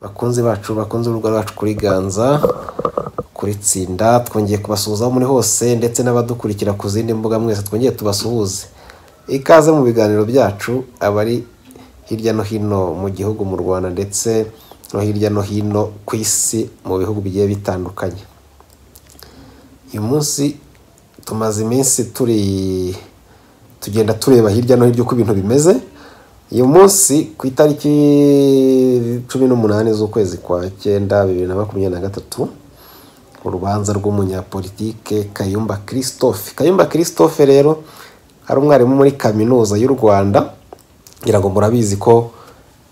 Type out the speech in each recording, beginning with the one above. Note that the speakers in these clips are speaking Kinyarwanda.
bakunzi bacu bakunze urubuga rwacu kuri ganza kuri tsinda twongeye kubasuhuza aho muri hose ndetse n'abadukurikira ku zindi mbuga mwese twongeye tubasuhuze ikaze mu biganiro byacu abari hirya no hino mu gihugu mu rwanda ndetse no hirya no hino ku isi mu bihugu bigiye bitandukanye uyu munsi tumaze iminsi turi tugenda tureba hirya no hino uko ibintu bimeze uyu munsi ku itariki cumi n'umunani z'ukwezi kwa cyenda bibiri na makumyabiri na gatatu urubanza rw'umunyapolitike kayumba christophe kayumba christophe rero ari umwarimu muri kaminuza y'u rwanda ngira ngo murabizi ko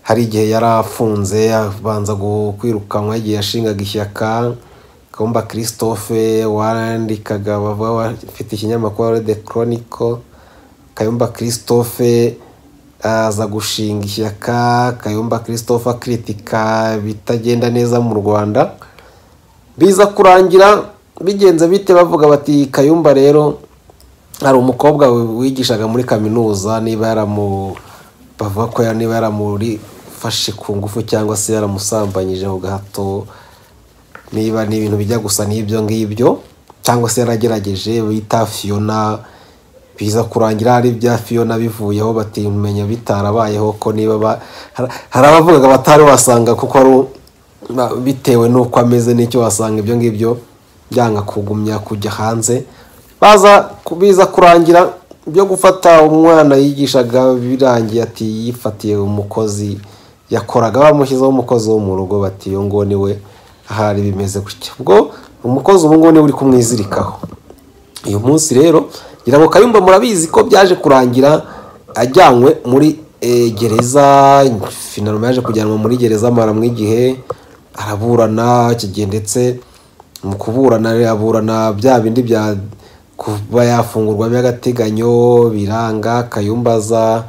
hari igihe yari afunze abanza kwirukanwa igihe yashingaga ishyaka kayumba christophe wandikaga afite ikinyamakuru de chronicle kayumba christophe aza gushinga ishyaka kayumba christophe akiritika bitagenda neza mu rwanda biza kurangira bigenze bite bavuga bati kayumba rero hari umukobwa wigishaga muri kaminuza niba yaramu bavuga ko niba yaramurifashe ku ngufu cyangwa se yaramusambanyije mu gahato niba ni ibintu bijya gusa n'ibyo ngibyo cyangwa se yaragerageje bita fiyona biza kurangira hari ibya fiyona bivuyeho batimenya bitarabayeho ko niba hari abavugaga batari wasanga kuko ari bitewe n'uko ameze n'icyo wasanga ibyo ngibyo byanga kugumya kujya hanze baza biza kurangira byo gufata umwana yigishaga birangiye ati yifatiye umukozi yakoraga bamushyizeho umukozi wo mu rugo bati uyu nguwo niwe ahari bimeze gutya ubwo umukozi ubu ngubu niwe uri kumwizirikaho uyu munsi rero ngira ngo kayumba murabizi ko byaje kurangira ajyanywe muri gereza finaroma yaje kujyanwa muri gereza amaramwa igihe araburana kigihe ndetse mu kuburana aburana bya bindi bya kuba yafungurwa by'agateganyo biranga kayumbaza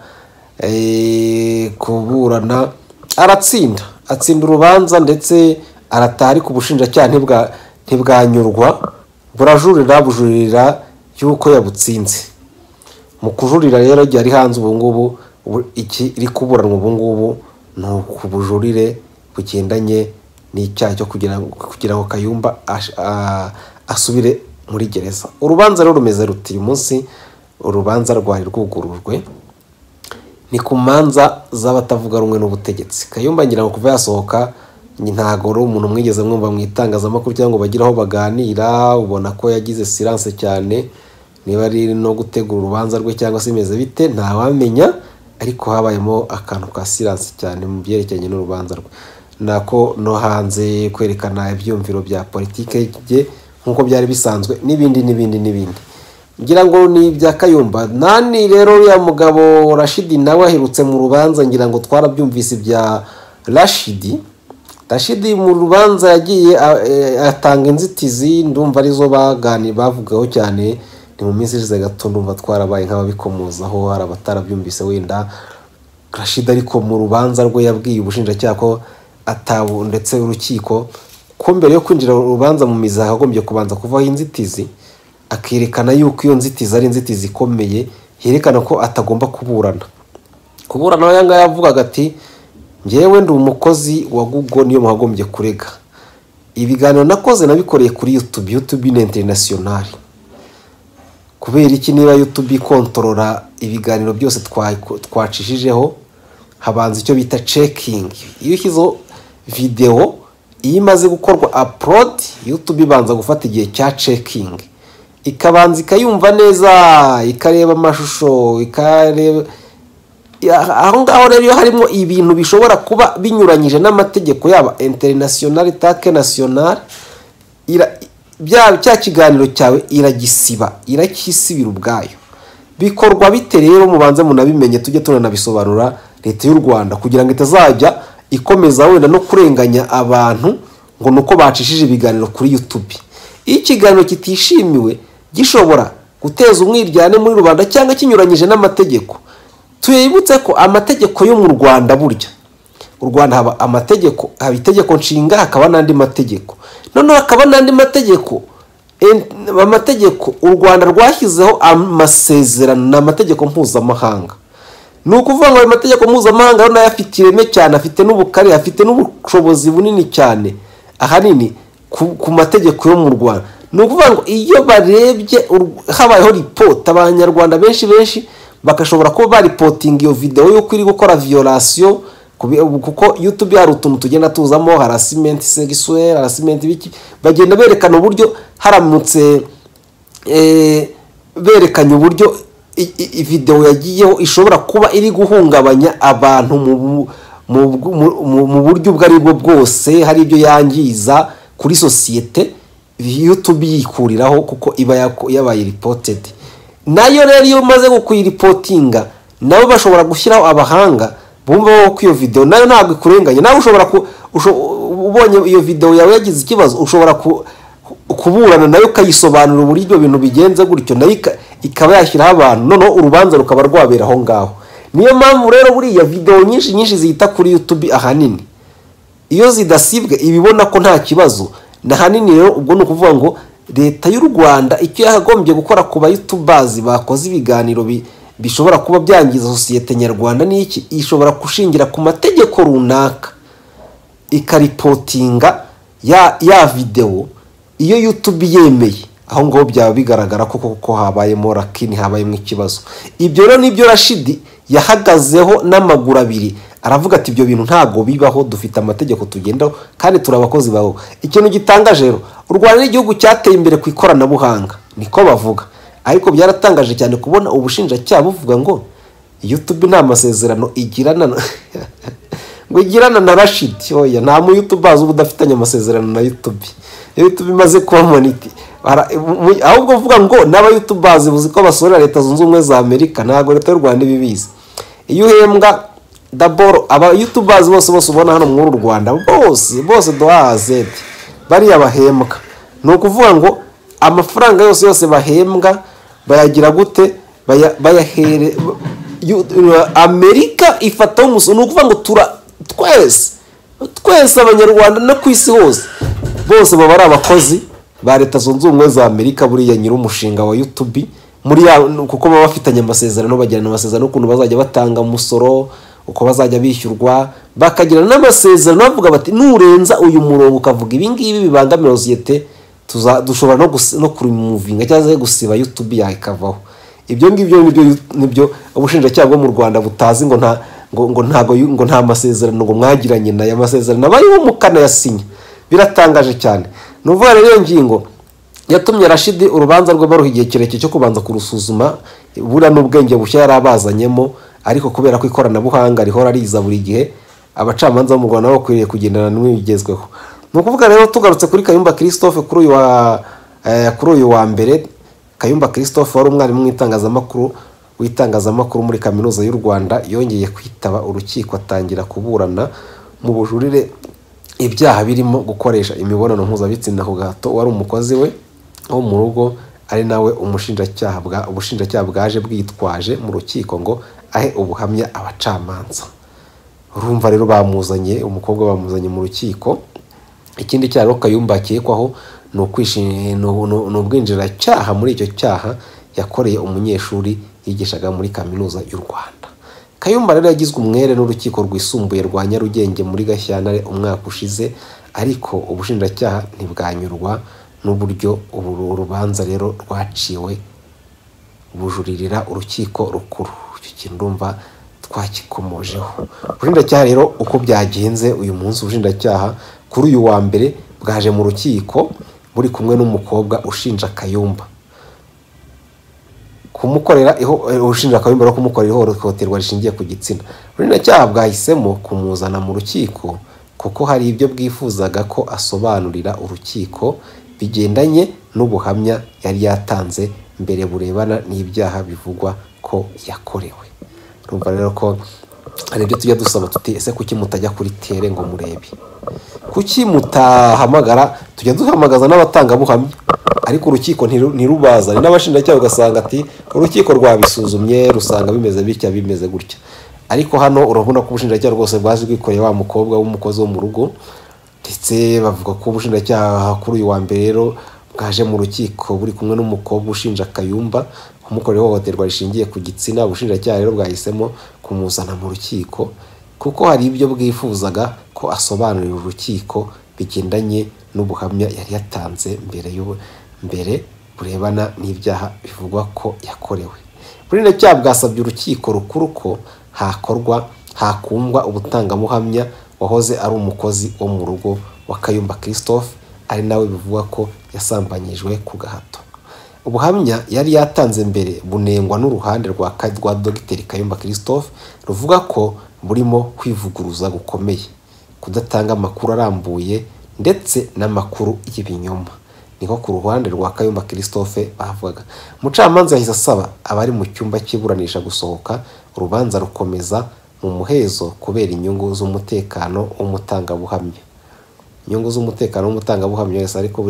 kuburana aratsinda atsinda urubanza ndetse aratari ku bushinjacyaha ntibwanyurwa burajurira bujuririra y'uko yabutsinze mu kujurira rero igihe ari hanze ubu ngubu iri kuburanwa ubu ngubu ni ukubujurire bugendanye n'icyaha cyo kugira ngo kayumba asubire muri gereza urubanza rero rumeze ruti uyu munsi urubanza rwari rwugurujwe ni ku manza z'abatavuga rumwe n'ubutegetsi kayumba ngira ngo kuva yasohoka ntabwo ari umuntu mwigeze mwumva mu itangazamakuru cyangwa ngo bagire aho baganira ubona ko yagize siranse cyane niba ari no gutegura urubanza rwe cyangwa se imeze bite ntawamenya ariko habayemo akantu ka siranse cyane mu byerekeranye n'urubanza rwe nako no hanze kwerekana ibyumviro bya politiki bye nk'uko byari bisanzwe n'ibindi n'ibindi n'ibindi ngira ngo ni ibya kayumba nani rero uriya mugabo rashidi nawe aherutse mu rubanza ngira ngo twarabyumvise ibya rashidi rashidi mu rubanza yagiye atanga inzitizi ndumva arizo bagani bavugaho cyane ni mu minsi ishize gato ndumva twarabaye nk'ababikomozaho hari abatarabyumvise wenda rashidi ariko mu rubanza rwe yabwiye ubushinjacyaha ko atabu ndetse urukiko ko mbere yo kwinjira urubanza mu mizi hakagombye kubanza kuvaho inzitizi akerekana yuko iyo nzitizi ari inzitizi ikomeye yerekana ko atagomba kuburana kuburana aya ngaya avugaga ati ngewe ndi umukozi wa google niyo muhagombye kurega ibiganiro nakoze nabikoreye kuri youtube youtube ni interinasiyonari kubera iki niba youtube ikontorora ibiganiro byose twacishijeho habanza icyo bita cekingi iyo ushyizeho videwo iyo imaze gukorwa apurodi yutube ibanza gufata igihe cya cekingi ikabanza ikayumva neza ikareba amashusho ikareba aho ngaho rero iyo harimo ibintu bishobora kuba binyuranyije n'amategeko yaba interinasiyonari take nasiyonari cya kiganiro cyawe iragisiba iracyisibira ubwayo bikorwa bite rero mubanze munabimenye tujye tunanabisobanura leta y'u rwanda kugira ngo itazajya ikomeza wenda no kurenganya abantu ngo ni uko bacishije ibiganiro kuri youtube iyo ikiganiro kitishimiwe gishobora guteza umwiryane muri rubanda cyangwa kinyuranyije n'amategeko tuyibutse ko amategeko yo mu rwanda burya u rwanda haba amategeko haba itegeko nshinga hakaba n'andi mategeko noneho hakaba n'andi mategeko amategeko u rwanda rwashyizeho amasezerano ni amategeko mpuzamahanga ni ukuvuga ngo ayo mategeko mpuzamahanga rero nayo afite ireme cyane afite n'ubukare afite n'ubushobozi bunini cyane ahanini ku mategeko yo mu rwanda ni ukuvuga ngo iyo barebye habayeho ripota abanyarwanda benshi benshi bagashobora kuba baripotinga iyo videwo y'uko iri gukora viyorasiyo kuko yutube hari utuntu tugenda tuzamo harasimenti segisuweri harasimenti biki bagenda berekana uburyo haramutse berekanye uburyo videwo yagiyeho ishobora kuba iri guhungabanya abantu mu buryo ubwo ari bwo bwose hari ibyo yangiza kuri sosiyete yutube yikuriraho kuko iba yabaye ripotedi nayo rero iyo umaze kuyiripotinga nabo bashobora gushyiraho abahanga bumva ko iyo videwo nayo ntabwo ikurenganya nawe ushobora ubonye iyo videwo yawe yagize ikibazo ushobora kuburana nayo ukayisobanura uburyo ibintu bigenze gutyo nayo ikaba yashyiraho abantu noneho urubanza rukaba rwabera aho ngaho niyo mpamvu rero buriya videwo nyinshi nyinshi zihita kuri yutubi ahanini iyo zidasibwe ibibona ko nta kibazo ni ahanini rero ubwo ni ukuvuga ngo leta y'u rwanda icyo yakagombye gukora ku bayutubazi bakoze ibiganiro bi bishobora kuba byangiza sosiyete nyarwanda n'iki ishobora gushingira ku mategeko runaka ikaripotinga ya ya videwo iyo yutube yemeye aho ngaho byaba bigaragara ko koko habayemo rakini habayemo ikibazo ibyo rero nibyo rashidi yahagazeho n'amaguru abiri aravuga ati ibyo bintu ntabwo bibaho dufite amategeko tugendaho kandi turi abakozi baho ikintu gitangaje rero u rwanda ni igihugu cyateye imbere ku ikoranabuhanga niko bavuga ariko byaratangaje cyane kubona ubushinjacyaha buvuga ngo yutube nta masezerano igirana ngo igirana na rashidi oya nta muyutubazi uba udafitanye amasezerano na yutube yutube imaze kuba moniti ahubwo uvuga ngo n'abayutubazi buzi ko basorera leta zunze ubumwe za amerika ntabwo leta y'u rwanda ibibizi iyo uhembwa daboro abayutubazi bose bose ubona hano muri uru rwanda bose bose dohazeti bariya bahembwa ni ukuvuga ngo amafaranga yose yose bahembwa bayagira gute bayahere amerika ifataho umusoro ni ukuvuga ngo tura twese twese abanyarwanda no ku isi hose bose baba ari abakozi ba leta zunze ubumwe za amerika buriya nyir'umushinga wa yutubi muri kuko baba bafitanye amasezerano bagirana amasezerano y'ukuntu bazajya batanga umusoro uko bazajya bishyurwa bakagirana n'amasezerano bavuga bati nurenza uyu murongo ukavuga ibingibi bibangamira sosiyete dushobora no kurimuvinga cyangwa se gusiba yutubi yakavaho ibyo ngibyo nibyo ubushinjacyaha bwo mu rwanda butazi ngo nta ngo ntago ngo nta masezerano ngo mwagiranye nayo amasezerano bariho mukanayasinya biratangaje cyane ni ukuvuga rero iyo ngingo yatumye rashidi urubanza rwe baruha igihe kirekire cyo kubanza kurusuzuma buriya n'ubwenge bushya yari abazanyemo ariko kubera ko ikoranabuhanga rihora riza buri gihe abacamanza bo mu rwanda bakwiriye kugendana n'ibigezweho ni ukuvuga rero tugarutse kuri kayumba christophe kuri uyu wa kuri uyu wa mbere kayumba christophe wari umwarimu w'itangazamakuru w'itangazamakuru muri kaminuza y'u rwanda yongeye kwitaba urukiko atangira kuburana mu bujurire ibyaha birimo gukoresha imibonano mpuzabitsina ku gahato wari umukozi we wo mu rugo ari nawe umushinjacyaha ubushinjacyaha bwaje bwitwaje mu rukiko ngo ahe ubuhamya abacamanza urumva rero bamuzanye umukobwa bamuzanye mu rukiko ikindi cyaha rero kayumba akekwaho ni ubwinjiracyaha muri icyo cyaha yakoreye umunyeshuri yigishaga muri kaminuza y'u rwanda kayumba rero yagizwe umwere n'urukiko rwisumbuye rwa nyarugenge muri gashyantare umwaka ushize ariko ubushinjacyaha ntibwanyurwa n'uburyo uru rubanza rero rwaciwe bujuririra urukiko rukuru icyo kintu urumva twakikomojeho ubushinjacyaha rero uko byagenze uyu munsi ubushinjacyaha kuri uyu wa mbere bwaje mu rukiko buri kumwe n'umukobwa ushinja kayumba kumukorera ushinja kayumba no kumukorera ihohoterwa rishingiye ku gitsina ubushinjacyaha bwahisemo kumuzana mu rukiko kuko hari ibyo bwifuzaga ko asobanurira urukiko bigendanye n'ubuhamya yari yatanze mbere burebana n'ibyaha bivugwa ko yakorewe urumva rero ko hari ibyo tujya dusaba tuti ese kuki mutajya kuri tere ngo murebe kuki mutahamagara tujya duhamagaza n'abatangabuhamya ariko urukiko ntirubazane n'abashinjacyaha ugasanga ati urukiko rwabisuzumye rusanga bimeze bitya bimeze gutya ariko hano urabona ko ubushinjacyaha rwose bwaje bwikoreye wa mukobwa w'umukozi wo mu rugo ndetse bavuga ko ubushinjacyaha kuri uyu wa mbere rero bwaje mu rukiko buri kumwe n'umukobwa ushinja kayumba kumukorera ihohoterwa rishingiye ku gitsina ubushinjacyaha rero bwahisemo kumuzana mu rukiko kuko hari ibyo bwifuzaga ko asobanurira urukiko bigendanye n'ubuhamya yari yatanze mbere y'ubu mbere burebana n'ibyaha bivugwa ko yakorewe ubushinjacyaha bwasabye urukiko rukuru ko hakorwa hakundwa ubutangamuhamya wahoze ari umukozi wo mu rugo wa kayumba christophe ari nawe bivugwa ko yasambanyijwe ku gahato ubuhamya yari yatanze mbere bunengwa n'uruhande rwa rwa dogiteri kayumba christophe ruvuga ko burimo kwivuguruza gukomeye kudatanga amakuru arambuye ndetse n'amakuru y'ibinyoma niko ku ruhande rwa kayumba christophe bavugaga umucamanza yahise asaba abari mu cyumba cy'iburanisha gusohoka urubanza rukomeza mu muhezo kubera inyungu z'umutekano w'umutangabuhamya inyungu z'umutekano w'umutangabuhamya wese ariko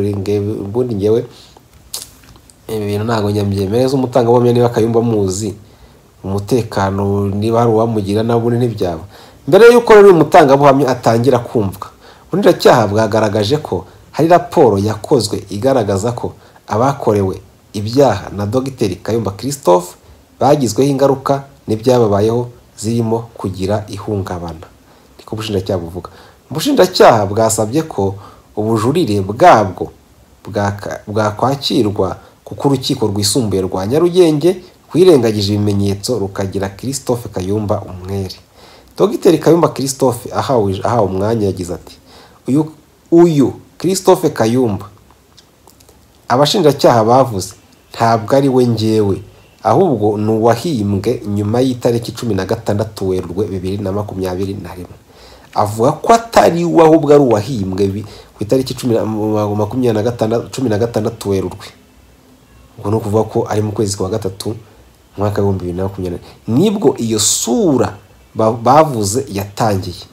ubundi ngewe ibi bintu ntabwo nyabyemereye z'umutangabuhamya niba akayumba muzi umutekano niba hari uwamugira nawe ubundi ntibyaba mbere y'uko rero uyu mutangabuhamya atangira kumvwa ubushinjacyaha bwagaragaje ko hari raporo yakozwe igaragaza ko abakorewe ibyaha na dogiteri kayumba christophe bagizweho ingaruka n'ibyababayeho zirimo kugira ihungabana niko ubushinjacyaha buvuga ubushinjacyaha bwasabye ko ubujurire bwabwo bwakwakirwa kuko urukiko rwisumbuye rwa nyarugenge rwirengagije ibimenyetso rukagira christophe kayumba umwere dogiteri kayumba christophe ahawe umwanya yagize ati uyu uyu christophe kayumba abashinjacyaha bavuze ntabwo ari we ngewe ahubwo ni uwahimbwe nyuma y'itariki cumi na gatandatu werurwe bibiri na makumyabiri na rimwe avuga ko atari we ahubwo ari uwahimbwe ku itariki cumi na gatandatu werurwe ubwo ni ukuvuga ko ari mu kwezi kwa gatatu umwaka w'ibihumbi bibiri na makumyabiri nibwo iyo sura bavuze yatangiye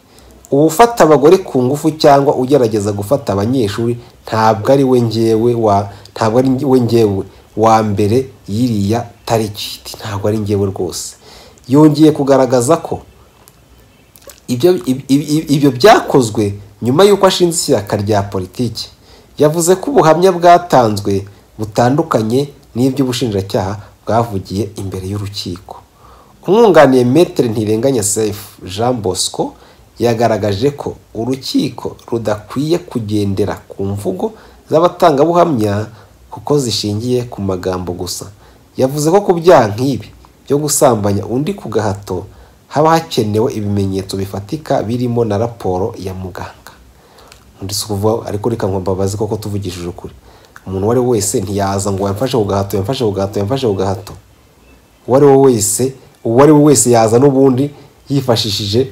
ufata abagore ku ngufu cyangwa ugerageza gufata abanyeshuri ntabwo ari we ngewe wa ntabwo ari we ngewe wa mbere y'iriya tariki ntabwo ari ngewe rwose yongeye kugaragaza ko ibyo byakozwe nyuma y'uko ashinze ishyaka rya politiki yavuze ko ubuhamya bwatanzwe butandukanye n'iby'ubushinjacyaha bwavugiye imbere y'urukiko umwunganiye metere ntirenganya sefu jean bosco yagaragaje ko urukiko rudakwiye kugendera ku mvugo z'abatangabuhamya kuko zishingiye ku magambo gusa yavuze ko ku byaha nk'ibi byo gusambanya undi ku gahato haba hakenewe ibimenyetso bifatika birimo na raporo ya muganga undi si ukuvuga ariko reka ngo mbabazi koko tuvugishije ukuri umuntu uwo ari we wese ntiyaza ngo yamfashe ku gahato yamfashe ku gahato yamfashe ku gahato uwo ari we wese uwo ari we wese yaza n'ubundi yifashishije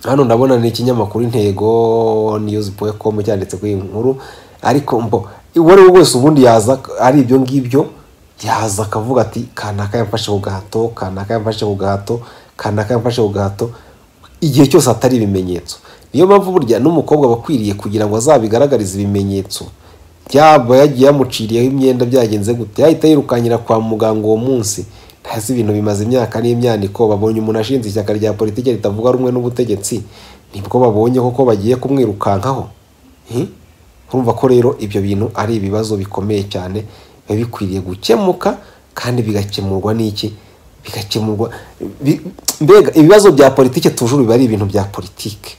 hano ndabona ni ikinyamakuru intego niyuzi boye komu cyanditse kuri iyi nkuru ariko mbo uwo ari we wese ubundi yaza ari ibyo ngibyo yaza akavuga ati kanaka yamfashe ku gahato kanaka yamfashe ku gahato kanaka yamfashe ku gahato igihe cyose hatari ibimenyetso niyo mpamvu burya n'umukobwa aba akwiriye kugira ngo azabigaragarize ibimenyetso byaba yagiye yamuciriyeho imyenda byagenze gute yahita yirukanyira kwa muganga uwo munsi ntazi ibintu bimaze imyaka n'imyaniko babonye umuntu ashinze ishyaka rya politiki ritavuga rumwe n'ubutegetsi nibwo babonye koko bagiye kumwirukankaho urumva ko rero ibyo bintu ari ibibazo bikomeye cyane biba bikwiriye gukemuka kandi bigakemurwa n'iki bigakemurwa mbega ibibazo bya politiki tujuru biba ari ibintu bya politiki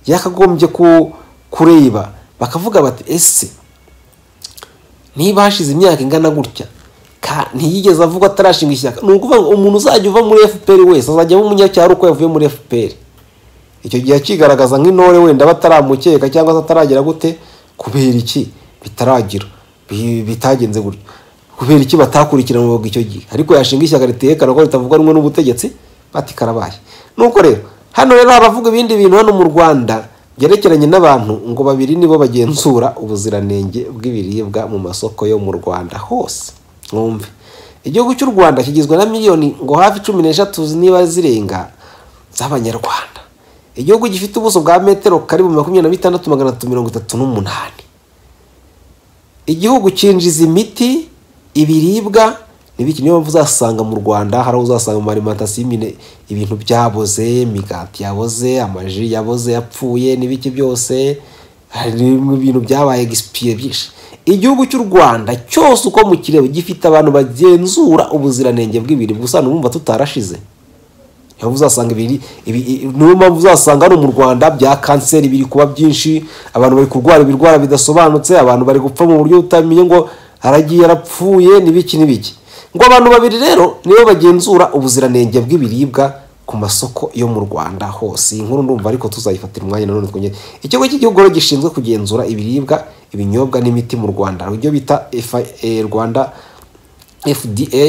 yakagombye kureba bakavuga bati ese niba hashize imyaka ingana gutya ntiyigeze avuga atarashinga ishyaka ni ukuvuga ngo umuntu uzajya uva muri fpr wese azajya aba umunyacyaro uko yavuye muri fpr icyo gihe akigaragaza nk'intore wenda bataramukeka cyangwa se ataragera gute kubera iki bitaragira bitagenze gutyo kubera iki batakurikiranaga icyo gihe ariko yashinga ishyaka riterekana ko ritavuga rumwe n'ubutegetsi bati karabaye nuko rero hano rero haravuga ibindi bintu hano mu rwanda byerekeranye n'abantu ngo babiri nibo bagenzura ubuziranenge bw'ibiribwa mu masoko yo mu rwanda hose mwumve igihugu cy'u rwanda kigizwe na miliyoni ngo hafi cumi n'eshatu niba zirenga z'abanyarwanda igihugu gifite ubuso bwa metero karibu makumyabiri na bitandatu magana atatu mirongo itatu n'umunani igihugu cyinjiza imiti ibiribwa n'ibiki niyo mpamvu uzasanga mu rwanda hari aho uzasanga mu marimantasiyo nyine ibintu byaboze imigati yaboze amaji yaboze yapfuye n'ibiki byose hari ibintu byabaye egisipiye byinshi igihugu cy'u rwanda cyose uko mukireba gifite abantu bagenzura ubuziranenge bw'ibiribwa usanga bumva tutarashize niyo uzasanga ibiri niyo mpamvu uzasanga hano mu rwanda bya kanseri biri kuba byinshi abantu bari kurwara ibirwara bidasobanutse abantu bari gupfa mu buryo utamenye ngo haragiye yarapfuye n'ibiki n'ibiki ngo abantu babiri rero nibo bagenzura ubuziranenge bw'ibiribwa ku masoko yo mu rwanda hose iyi nkuru ndumva ariko tuzayifatira umwanya nanone twongere ikigo cy'igihugu rero gishinzwe kugenzura ibiribwa ibinyobwa n'imiti mu rwanda ibyo bita FIA rwanda fda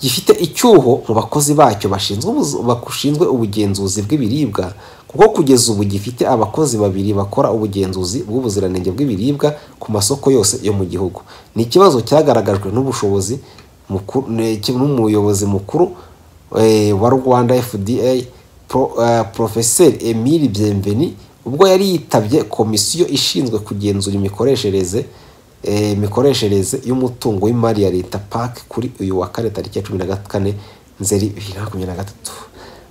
gifite icyuho mu bakozi bacyo bashinzwe ubugenzuzi bw'ibiribwa kuko kugeza ubu gifite abakozi babiri bakora ubugenzuzi bw'ubuziranenge bw'ibiribwa ku masoko yose yo mu gihugu ni ikibazo cyagaragajwe n'ubushobozi n'umuyobozi mukuru wa rwanda fda porofeseri emile byemveni ubwo yari yitabye komisiyo ishinzwe kugenzura imikoreshereze imikoreshereze y'umutungo w'imari ya leta pake kuri uyu wa kane tariki ya cumi na kane nzeri bibiri na makumyabiri na gatatu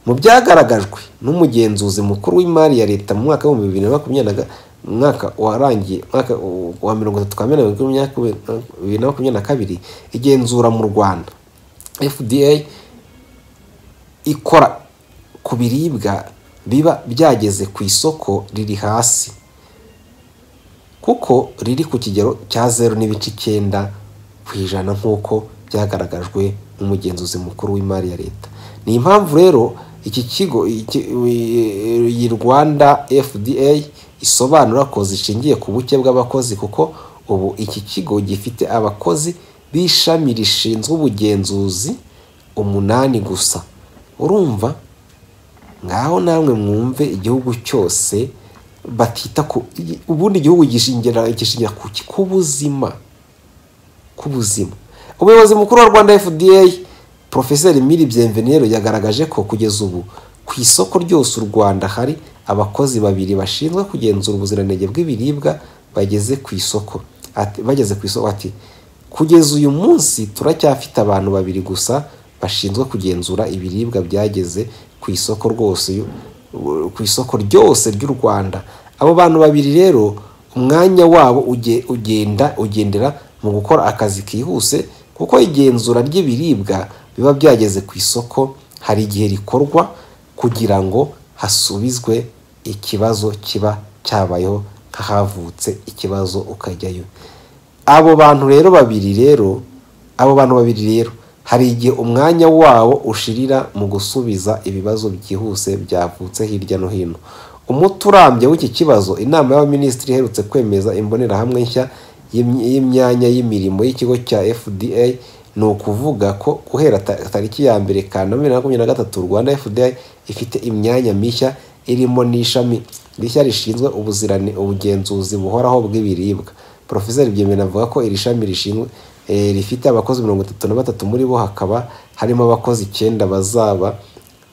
mu byagaragajwe n'umugenzuzi mukuru w'imari ya leta mu mwaka w'ibihumbi bibiri na makumyabiri mwaka warangiye mwaka wa mirongo itatu kamena bibiri na makumyabiri na kabiri igenzura mu rwanda fda ikora ku biribwa biba byageze ku isoko riri hasi kuko riri ku kigero cya zeru n'ibice icyenda ku ijana nk'uko byagaragajwe n'umugenzuzi mukuru w'imari ya leta ni impamvu rero iki kigo iyi rwanda fda isobanura ko zishingiye ku buke bw'abakozi kuko ubu iki kigo gifite abakozi b'ishami rishinzwe ubugenzuzi umunani gusa urumva ngaho namwe mwumve igihugu cyose batita ku ubundi igihugu gishingira gishingira kuki ku buzima ku buzima umuyobozi mukuru wa rwanda fda porofeseri miri byemvenero yagaragaje ko kugeza ubu ku isoko ryose u rwanda hari abakozi babiri bashinzwe kugenzura ubuziranenge bw'ibiribwa bageze ku isoko bageze ku isoko ati kugeza uyu munsi turacyafite abantu babiri gusa bashinzwe kugenzura ibiribwa byageze ku isoko rwose ku isoko ryose ry'u rwanda abo bantu babiri rero umwanya wabo ugenda ugendera mu gukora akazi kihuse kuko igenzura ry'ibiribwa biba byageze ku isoko hari igihe rikorwa kugira ngo hasubizwe ikibazo kiba cyabayeho nk'ahavutse ikibazo ukajyayo abo bantu rero babiri rero abo bantu babiri rero hari igihe umwanya wawo ushirira mu gusubiza ibibazo byihuse byavutse hirya no hino umuti urambye w'iki kibazo inama y'abaminisitiri iherutse kwemeza imbonerahamwe nshya y'imyanya y'imirimo y'ikigo cya fda ni ukuvuga ko guhera tariki ya mbere kanama bibiri na makumyabiri na gatatu rwanda fda ifite imyanya mishya irimo n'ishami rishya rishinzwe ubuzirane ubugenzuzi buhoraho bw'ibiribwa porofeseri byemera avuga ko iri shami rishinzwe rifite abakozi mirongo itatu na batatu muri bo hakaba harimo abakozi icyenda bazaba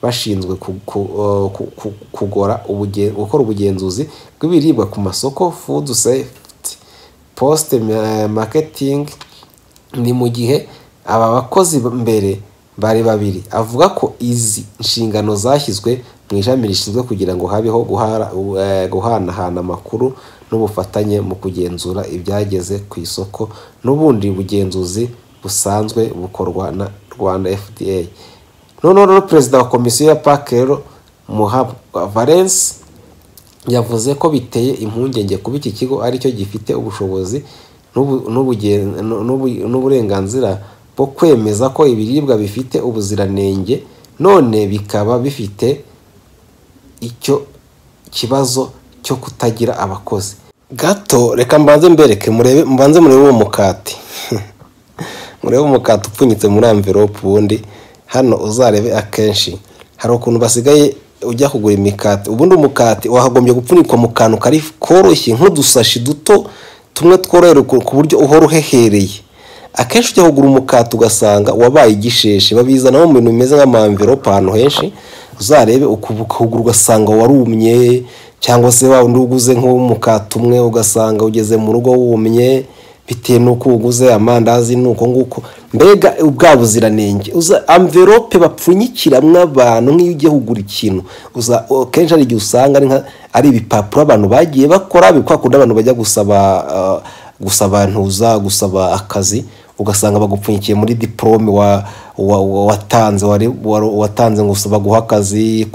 bashinzwe kugora gukora ubugenzuzi bw'ibiribwa ku masoko food safety post marketing ni mu gihe aba bakozi mbere bari babiri avuga ko izi nshingano zashyizwe mu ishami rishinzwe kugira ngo habeho guhanahana amakuru n'ubufatanye mu kugenzura ibyageze ku isoko n'ubundi bugenzuzi busanzwe bukorwa na rwanda fda noneho rero perezida wa komisiyo ya pake rero muhabwa valence yavuze ko biteye impungenge kuba iki kigo aricyo gifite ubushobozi n'uburenganzira bwo kwemeza ko ibiribwa bifite ubuziranenge none bikaba bifite icyo kibazo cyo kutagira abakozi gato reka mbanze mbereke mbanze murebe uwo mukati murebe umukati upfunyitse muri amverope ubundi hano uzarebe akenshi hari ukuntu basigaye ujya kugura imikati ubundi umukati wahagombye gupfunyikwa mu kantu kari koroshye nk'udusashi duto tumwe tworohera ku buryo uhora uhehereye akenshi ujya kugura umukati ugasanga wabaye igisheshi babizanamo mu bintu bimeze nk'amamverope ahantu henshi uzarebe ukuguru ugasanga warumye cyangwa se wa wundi uguze nk'umukati umwe ugasanga ugeze mu rugo wumye bitewe n'uko uguze amandazi ni uko nguko mbega bwa buziranenge amverope bapfunyikiramo abantu nk'iyo ugiye kugura ikintu kenshi hari igihe usanga ari ibipapuro abantu bagiye bakora kwa kundi abantu bajya gusaba gusaba ntuza gusaba akazi ugasanga bagupfunyikiye muri diporome watanze watanze ngo baguha akazi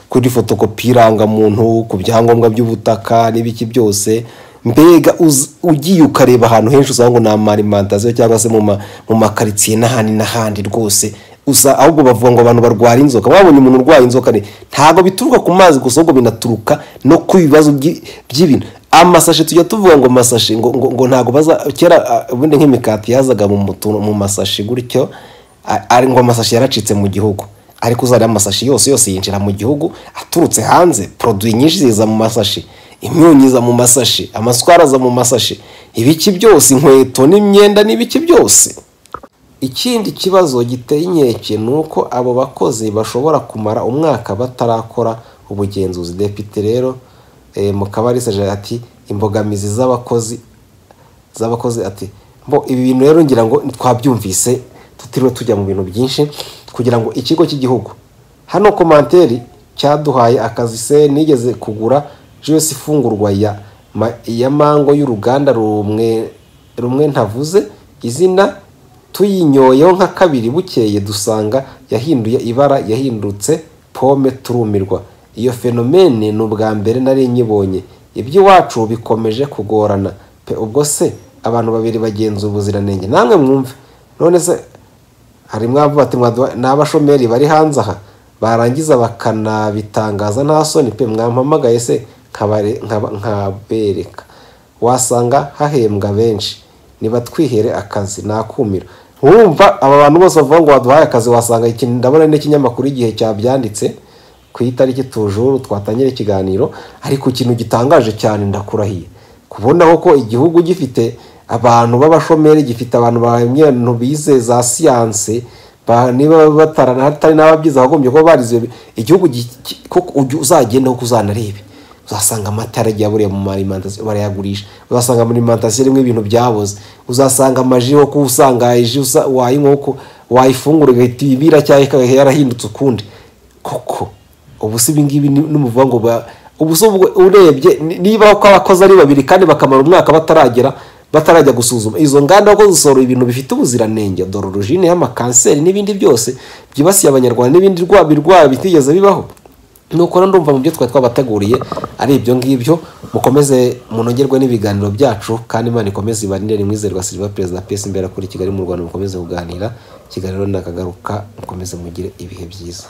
kuri fotokopi irangamuntu ku byangombwa by'ubutaka n'ibiki byose mbega ugiye ukareba ahantu henshi usanga ngo ni amarimantasiyo cyangwa se mu makaritsiye n'ahandi n'ahandi rwose gusa ahubwo bavuga ngo abantu barwara inzoka babonye umuntu urwaye inzoka ntabwo bituruka ku mazi gusa ahubwo binaturuka no ku bibazo by'ibintu amasashe tujya tuvuga ngo amasashe ngo ngo ntabwo baza kera ubundi nk'imikati yazaga mu masashi gutyo ari ngo amasashi yaracitse mu gihugu ariko uzajya amasashi yose yose yinjira mu gihugu aturutse hanze poroduwi nyinshi ziza mu masashi imyunyu iza mu masashi amaswara aza mu masashi ibiki byose inkweto n'imyenda n'ibiki byose ikindi kibazo giteye inkeke ni uko abo bakozi bashobora kumara umwaka batarakora ubugenzuzi depite rero mukabarisa ati imbogamizi z'abakozi z'abakozi ati mbo ibi bintu rero ngira ngo twabyumvise tutiriwe tujya mu bintu byinshi kugira ngo ikigo cy'igihugu hano komanteri cyaduhaye akazi se nigeze kugura jose ifungurwa ya mango y'uruganda rumwe rumwe ntavuze izina tuyinyoyeho nka kabiri bukeye dusanga yahinduye ibara yahindutse pome turumirwa iyo fenomene ni ubwa mbere nari nyibonye iby'iwacu bikomeje kugorana pe ubwo se abantu babiri bagenza ubuziranenge namwe mwumve none se hari mwamvu bati ni abashomeri bari hanze aha barangiza bakanabitangaza nta soni pe mwampamagaye se nkabereka wasanga hahembwa benshi nibatwihere akazi nakumira wumva aba bantu bose bavuga ngo waduhaye akazi wasanga ndabona n'ikinyamakuru igihe cyabyanditse ku itariki tujuru twatangira ikiganiro ariko ikintu gitangaje cyane ndakurahiye kubonaho ko igihugu gifite abantu b'abashomeri gifite abantu bantu bize za siyanse niba batari n'ababyize abagombye kuba barize igihugu uzagendaho uzanarebe uzasanga amata yaragiye aburiye mu marimantasiyo barayagurisha uzasanga amarimantasiyo rimwe ibintu byaboze uzasanga amaji ho kuba usanga ji wayinywa uko wayifungura igahita ibira cyangwa yarahindutse ukundi koko ubu si ibingibi n'umuvuga ngo ubu si urebye niba uko abakozi ari babiri kandi bakamara umwaka bataragera batarajya gusuzuma izo nganda ko zisorora ibintu bifite ubuziranenge dore urujine y'amakanseri n'ibindi byose byibasiye abanyarwanda n'ibindi birwara bitigeze bibaho nuko ndumva mu byo twari twabateguriye ari ibyo ngibyo mukomeze munogerwe n'ibiganiro byacu kandi imana ikomeze ibarinde mwizerwa silva perezida pesi imbere kuri kigali mu rwanda mukomeze kuganira ikiganiro nakagaruka mukomeze mugire ibihe byiza